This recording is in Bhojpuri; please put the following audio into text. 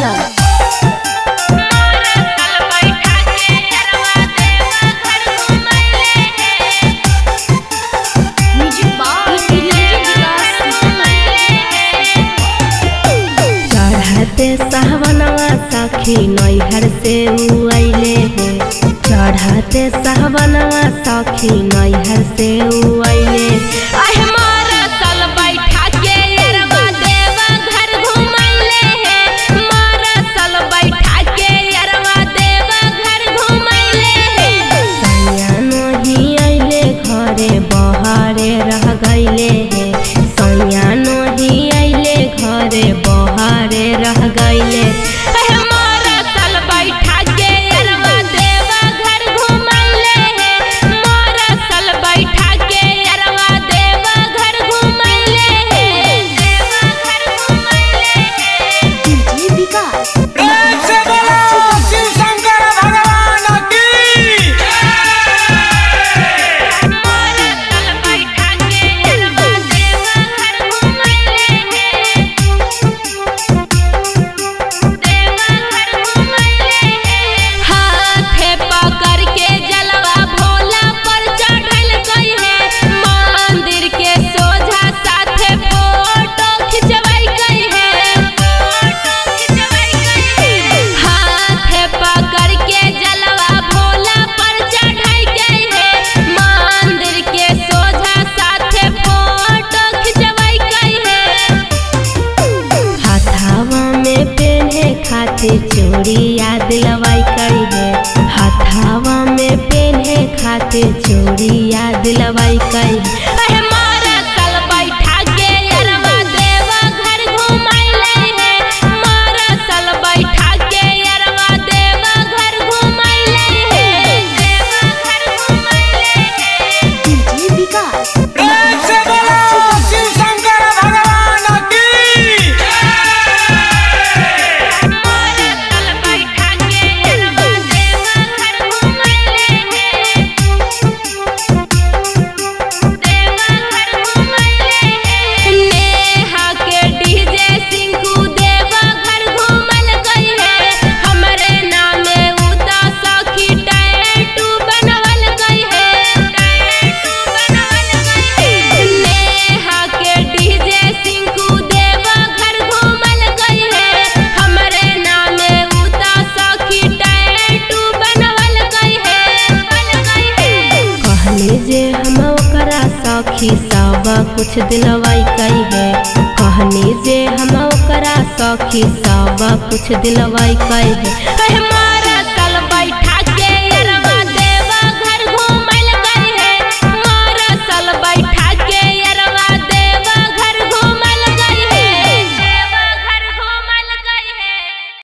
चंचल चढ़ते सहवनवा सखी नैहर से उ अइले हे चढ़ते सहवनवा सखी नैहर से उ अइले अहे मारा साल बैठा के अरवा देवा घर घुमैले हे मारा साल बैठा के अरवा देवा घर घुमैले हे सैयानो ही अइले घरे बहारे रह गइले हे सैयानो ही अइले घरे बहारे रह गइले अहे मारा साल बैठा के अरवा देवा घर घुमैले हे मारा साल बैठा के अरवा देवा घर घुमैले हे देवा घर घुमैले हे डीजे विकास प्रेम से बोलो शिव शंकर भगवान की मारा साल बैठा के अरवा देवा घर घुमैले हे देवा घर घुमैले हे हाथे पकड़ के जलवा भोला पर चढ़ल गई है मंदिर के सोझा साथे फोटो खिंचवाई गई है फोटो खिंचवाई गई है हाथे पकड़ के जलवा भोला पर चढ़ाई गई है मंदिर के सोझा साथे फोटो खिंचवाई गई है हाथावा में पेन्हे खातिर चूड़ी याद लवाई करी है हाथावा में पेन्हे खातिर चूड़ी याद लवाई करी है अहे मारा साल बैठा के अरवा देवा घर घुमैले हे मारा साल बैठा के अरवा देवा घर घुमैले हे देवा घर घुमैले हे डीजे विकास प्रेम से बोलो शिव शंकर भगवान की मारा साल बैठा के अरवा देवा घर घुमैले हे देवा घर घुमैले हे नेहा के डीजे सिंकू देवा घर घूमल गई है हमरे नामे उता सखी टैटू बनवल गई है टैटू बनवल गई है नेहा के डीजे सिंकू देवा घर घूमल गई है हमरे नामे उता सखी टैटू बनवल गई है बन गई है कहले जे हम ओकरा सखी सब कुछ दिलवाई कई है कहले जे हम ओकरा सखी सब कुछ दिलवाई कई है अहे मारा